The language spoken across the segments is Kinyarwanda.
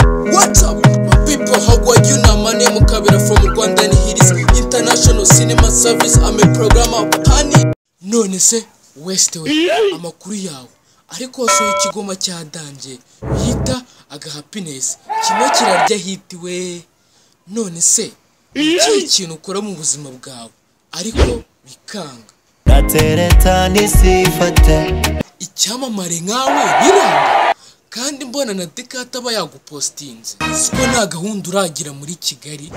What's up, my people? How are you? Now, my name is Kabira from Rwanda and it is International Cinema Service. I'm a programmer. Honey. None se, Westway, amakuru yawe. Ariko wasohoye ikigoma cya danje bita agahappiness. Kimwe kirarya hiti we. None se, iki kintu ukora mu buzima bwawe ariko bikanga. gateretana isifate icyamamare nkawe biranga kandi mbona na dekata aba yagupositinze siko nta gahunda uragira muri kigali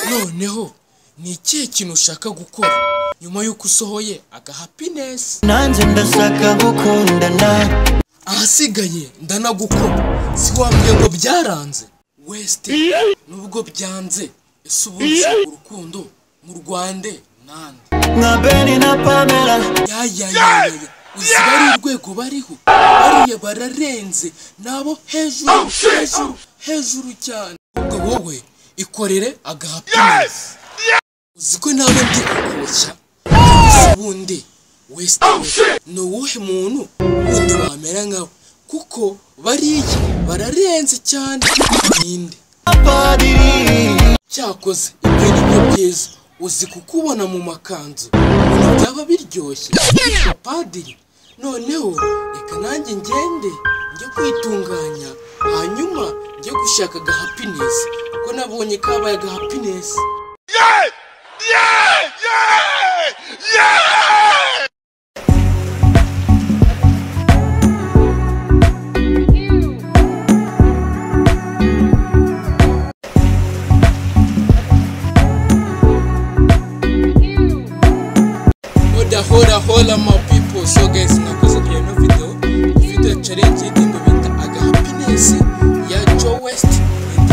noneho ni ikihe kintu ushaka gukora nyuma y'uko usohoye agahappiness nanjye ndashaka gukundana ahasigaye ndanagukora si wambwiye ngo byaranze wesite nubwo byanze ese ubundi urukundo mu rwande nande nka beni na pamela yayayayaya uzi bari urwego bariho bariya bararenze nabo hejuru hejuru hejuru cyane ubwo wowe ikorere agahappiness uzi ko nawe ndi kukoshya gusa ubundi wesite ni uwuhe muntu wundi wamera nkawe kuko bariya bararenze cyane ninde padiri cyakoze ibyo ni byo byiza uzi kukubona mu makanzu ibintu byaba biryoshye bityo padiri noneho reka nanjye ngende njye kwitunganya hanyuma njye gushaka agahappiness kuko nabonye kabaye agahappiness hoda hoda hola my people so guys nakoze kuri ino video video challenge y'indirimbo bita aga happiness ya Joe West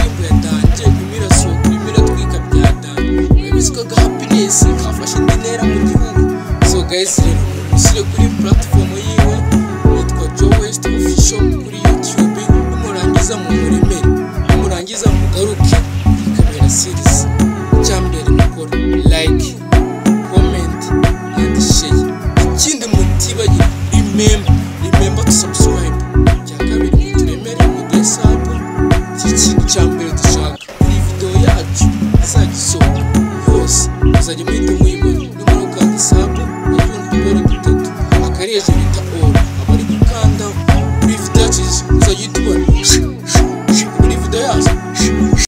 indirimbo yatangiye kumira so kumira twika byatangiye urabizi ko aga happiness kafashe indi ntera mu gihugu so guys rero mushyire kuri platform yiwe yitwa Joe West official kuri YouTube nimurangiza mu muremere nimurangiza mugaruke kuri kamera series icyambere mukora like comment and share ikindi mutibagirwe remember remember to subscribe icya kabiri muturemere mudesapu iki kintu cya mbere dushaka iyi video yacu izagisohoka yose muzajya muhita muyi